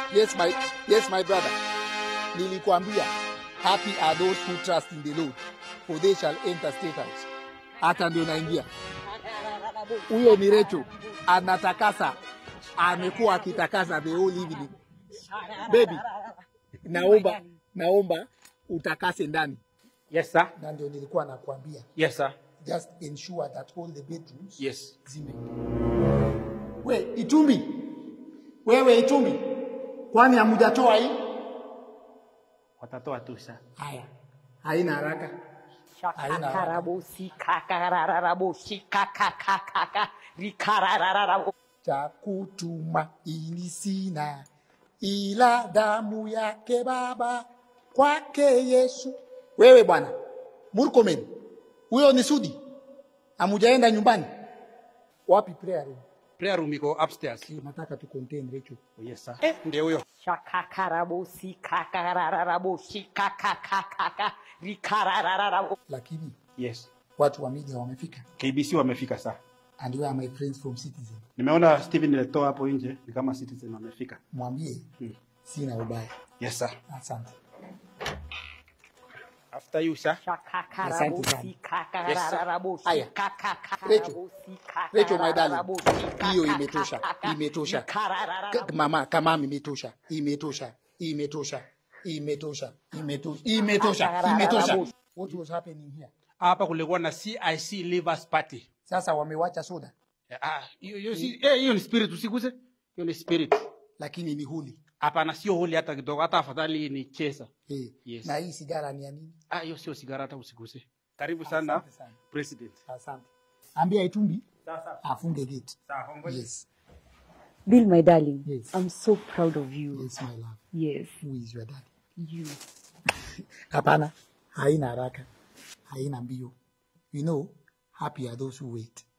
Yes my, yes my brother. Nilikwambia happy are those who trust in the Lord for they shall enter state house. Hata ndio naingia. Huyo ni Recho anatakasa, amekuwa akitakasa the whole evening. Baby, naomba naomba utakase ndani, Yes, sir. na ndio nilikuwa nakwambia Yes, sir. just ensure that all the bedrooms Yes. zime. We Itumbi, wewe Itumbi, kwani hamujatoa hii? Watatoa tu sir. Haya, haina haraka. Haina haraka. Shakakarabosi kakarararaboshi kakakakaka rikararararabo. cha kutumaini sina ila damu yake Baba, kwake Yesu. Wewe bwana Murkomen, huyo ni Sudi, hamujaenda nyumbani? Wapi prayer room? Prayer room iko upstairs. Eh, Nataka tu contain Rachel. Oh, yes, sir. Eh, ndio huyo. Shakakarabosi kakarararaboshi kakakakaka rikararararabo. Lakini Yes. watu wa media wamefika, KBC wamefika sir. and we are my friends from Citizen. Nimeona Steven Leto hapo nje ni kama Citizen wamefika. Mwambie sina ubaya. Yes, sir. Asante. After you, sir. Shakakarabosi kakarararaboshi Haya. kakakakarabosi Rachel, my darling, kakarararaboshi hiyo imetosha, kakakakaka imetosha. rikararararabo. K- Mama, kama imetosha, imetosha, imetosha, imetosha, imetosha, imetosha, imetosha. What was happening here? Hapa kulikuwa na CIC Livers Party. Sasa wamewacha soda, Ah, hiyo hiyo si eh, hiyo ni spirit usiguse. Hiyo ni spirit. lakini ni huli. Hapana, sio holi hata kidogo, hata afadhali ni chesa. Eh, Yes. Na hii sigara ni ya nini? Ah, hiyo sio sigara hata usiguse. Karibu sana Asante sana. president. Asante. Ambia Itumbi Sasa. afunge gate. Sawa, hongoje. Yes, Bill, my darling, Yes. I'm so proud of you. yes my love. Yes, Who is your daddy? you. Hapana, haina haraka, haina mbio. You know, happy are those who wait.